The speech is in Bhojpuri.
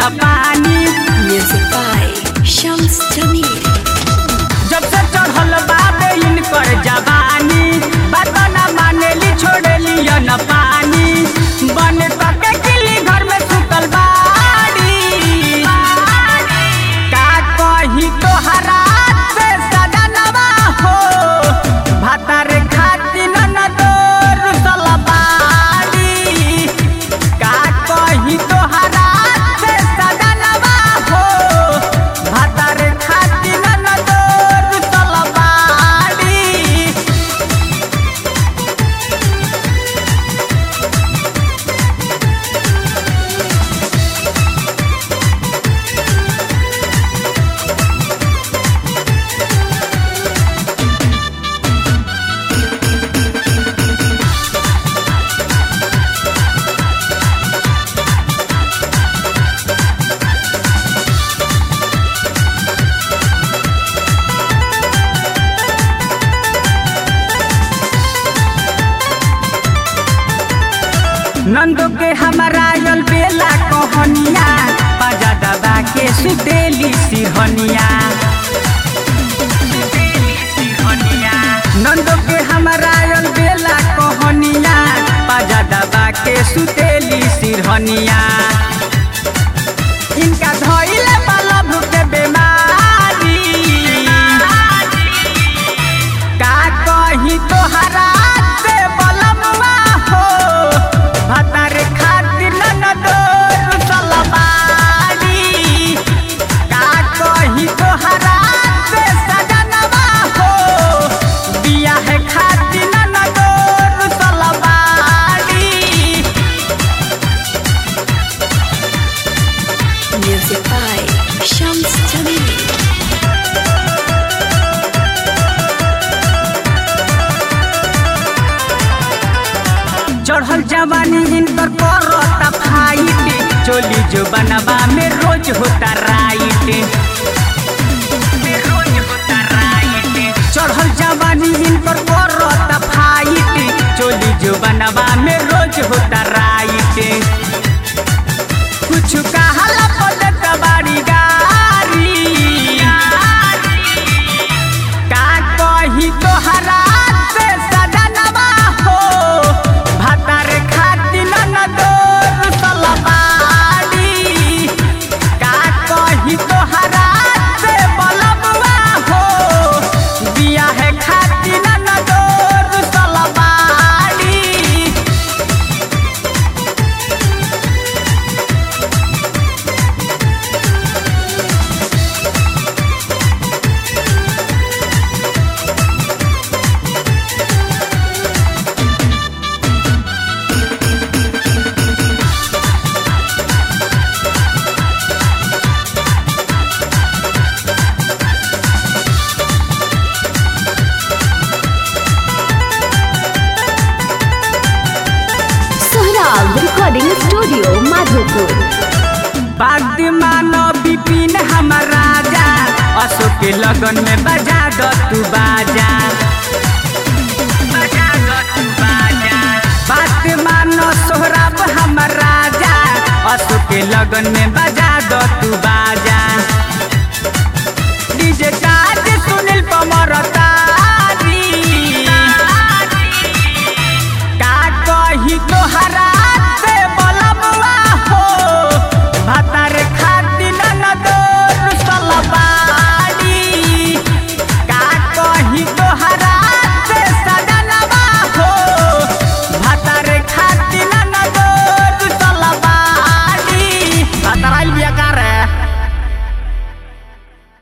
न पानी Music by Shams Jamil. जब से चढ़ल बाबे इनकर जवानी बात न मानेली छोड़ेली न पानी बन के किली घर में सुतल बाड़ी का कही तोहरा से सजनवा हो भातार खातिर न दोर सलबाड़ी का कही तोहरा से सजनवा हो भातार खातिर न दोर सलबाड़ी नंदो के हमारा यल बेला कहनिया बाजा दबा के सुतेली सिरहनिया नंदो के हमारा यल बेला कहनिया बाजा दबा के सुतेली सिरहनिया इनका धइले बलब के बेमारी का कही तोहरा से बलमवा हो भतार खातिर न दोर सलबाड़ी का कही तोहरा से सजनवा हो बियाह खातिर न दोर सलबाड़ी Music by Shams Jamil. चढ़ल जवानी इनकर करता फाइट चोली जो बनवा में रोज होता राइट चढ़ल जवानी इनकर करता फाइट चोली जो बनवा में रोज होता राइट कुछ कहला पदत बाड़ी गारी का कही तोहरा से सजनवा हो भातार खातिर न दोर सलबाड़ी का कही तोहरा से बलबवा हो बियाह खातिर न दोर सलबाड़ी Sohrab Recording Studio, Madhopur. बाग मानो बिपिन हमर राजा अशोक के लगन में बजा दो तू बाजा बजा दो तू बाजा बात मानो सोहराब हमर राजा अशोक के लगन में बजा दो तू बाजा